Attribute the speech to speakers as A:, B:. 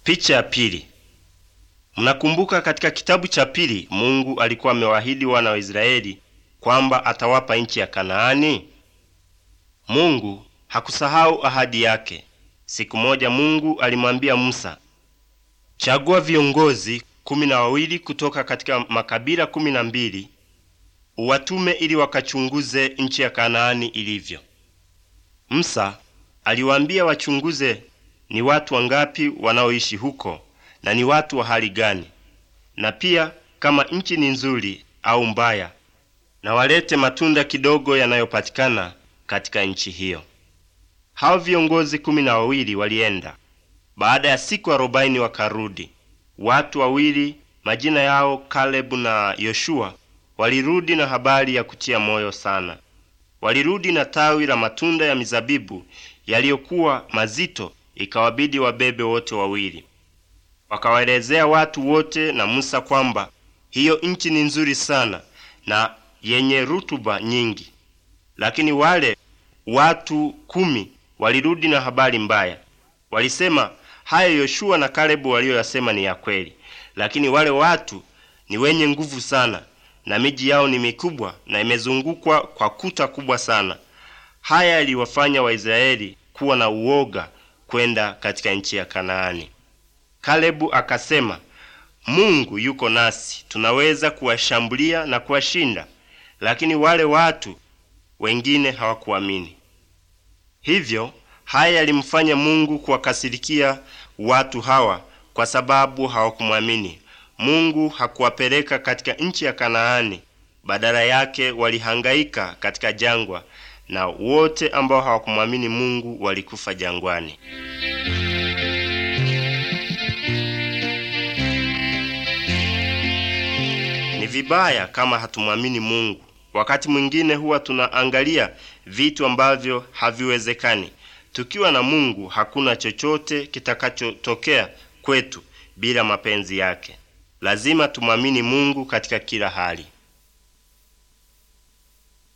A: Picha ya pili. Mnakumbuka katika kitabu cha pili Mungu alikuwa amewaahidi wana wa Israeli kwamba atawapa nchi ya Kanaani. Mungu hakusahau ahadi yake. Siku moja Mungu alimwambia Musa, chagua viongozi kumi na wawili kutoka katika makabila kumi na mbili uwatume ili wakachunguze nchi ya Kanaani ilivyo. Musa aliwaambia wachunguze ni watu wangapi wanaoishi huko na ni watu wa hali gani, na pia kama nchi ni nzuri au mbaya, na walete matunda kidogo yanayopatikana katika nchi hiyo. Hao viongozi kumi na wawili walienda. Baada ya siku arobaini wakarudi. Watu wawili majina yao Kalebu na Yoshua walirudi na habari ya kutia moyo sana. Walirudi na tawi la matunda ya mizabibu yaliyokuwa mazito, ikawabidi wabebe wote wawili. Wakawaelezea watu wote na Musa kwamba hiyo nchi ni nzuri sana na yenye rutuba nyingi, lakini wale watu kumi walirudi na habari mbaya. Walisema haya Yoshua na Kalebu waliyoyasema ni ya kweli, lakini wale watu ni wenye nguvu sana na miji yao ni mikubwa na imezungukwa kwa kuta kubwa sana. Haya yaliwafanya Waisraeli kuwa na uoga kwenda katika nchi ya Kanaani. Kalebu akasema, Mungu yuko nasi, tunaweza kuwashambulia na kuwashinda. Lakini wale watu wengine hawakuamini. Hivyo haya yalimfanya Mungu kuwakasirikia watu hawa kwa sababu hawakumwamini. Mungu hakuwapeleka katika nchi ya Kanaani, badala yake walihangaika katika jangwa, na wote ambao hawakumwamini Mungu walikufa jangwani. Ni vibaya kama hatumwamini Mungu. Wakati mwingine huwa tunaangalia vitu ambavyo haviwezekani. Tukiwa na Mungu hakuna chochote kitakachotokea kwetu bila mapenzi yake. Lazima tumwamini Mungu katika kila hali.